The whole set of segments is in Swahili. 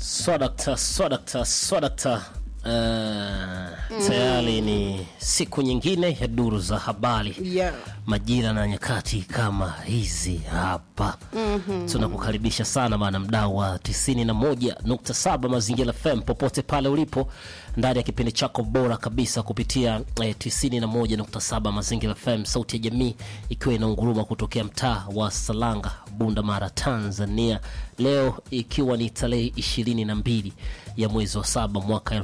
Swadakta, swadakta, swadakta. Uh, tayari ni siku nyingine ya duru za habari Yeah. majira na nyakati kama hizi hapa tunakukaribisha sana bana mdau wa 91.7 mazingira fm popote pale ulipo ndani ya kipindi chako bora kabisa kupitia eh, 91.7 mazingira fm sauti ya jamii ikiwa inaunguruma kutokea mtaa wa salanga bunda mara tanzania leo ikiwa ni tarehe 22 ya mwezi wa saba mwaka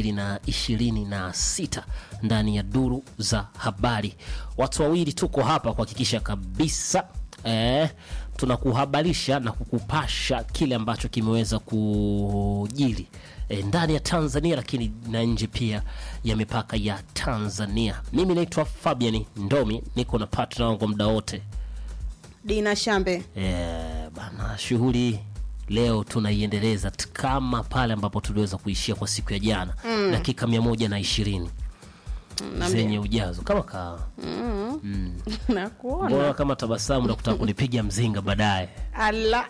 2026 ndani ya duru za habari watu wawili tuko hapa kuhakikisha kabisa eh, tunakuhabarisha na kukupasha kile ambacho kimeweza kujiri eh, ndani ya tanzania lakini na nje pia ya mipaka ya tanzania mimi naitwa fabian ndomi niko na partner wangu muda wote Dina Shambe. Eh, bana shughuli leo tunaiendeleza t- kama pale ambapo tuliweza kuishia kwa siku ya jana mm. dakika mia moja na ishirini zenye ujazo kama ka Nakuona. mbona kama tabasamu na kutaka kunipiga mzinga baadaye Ala.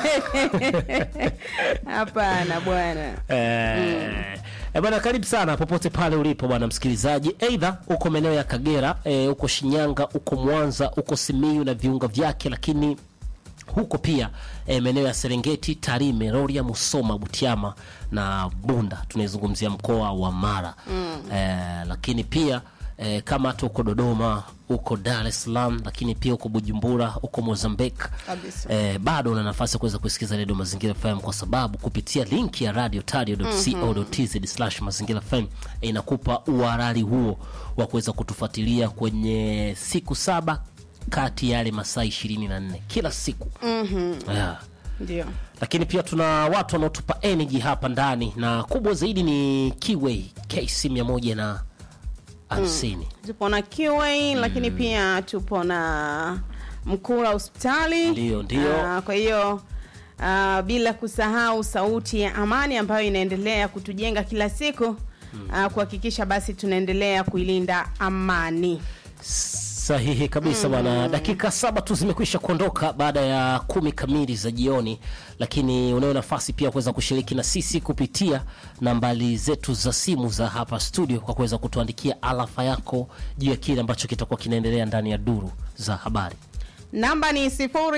Hapana bwana. Eh, eh, bwana karibu sana popote pale ulipo bwana msikilizaji eidha uko maeneo ya kagera eh, uko shinyanga uko mwanza uko simiu na viunga vyake lakini huko pia eh, maeneo ya serengeti tarime roria musoma butiama na bunda tunaizungumzia mkoa wa mara mm. eh, lakini pia eh, kama hata uko dodoma uko dar es salaam lakini pia uko bujumbura uko mozambique Kabisa. eh, bado una nafasi ya kuweza kusikiza redio mazingira fm kwa sababu kupitia linki ya radio tadio.co.tz slash mazingira fm eh, inakupa uharari huo wa kuweza kutufuatilia kwenye siku saba kati ya yale masaa ishirini na nne kila siku mm-hmm. yeah Ndio. lakini pia tuna watu wanaotupa energy hapa ndani na kubwa zaidi ni kiway kc mia moja na hamsini Tupo na QA lakini pia tupo na Mkula hospitali. Ndio, ndio. Ah, kwa hiyo ah, bila kusahau sauti ya amani ambayo inaendelea kutujenga kila siku ah, kuhakikisha basi tunaendelea kuilinda amani. sahihi kabisa bwana dakika saba tu zimekwisha kuondoka baada ya kumi kamili za jioni lakini unayo nafasi pia kuweza kushiriki na sisi kupitia nambari zetu za simu za hapa studio kwa kuweza kutuandikia alafa yako juu ya kile ambacho kitakuwa kinaendelea ndani ya duru za habari namba ni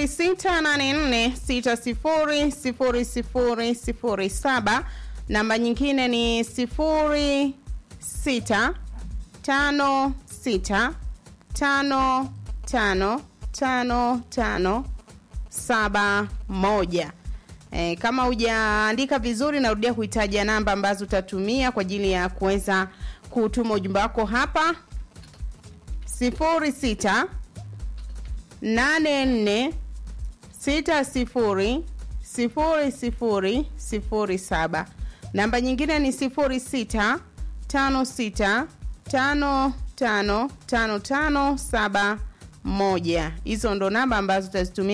0684600007 namba nyingine ni 0656555571 E, kama hujaandika vizuri narudia kuhitaja namba ambazo utatumia kwa ajili ya kuweza kutuma ujumbe wako hapa 06 nane nne sita sifuri sifuri sifuri sifuri saba namba nyingine ni sifuri sita tano sita tano tano tano tano saba moja hizo ndo namba ambazo utazitumia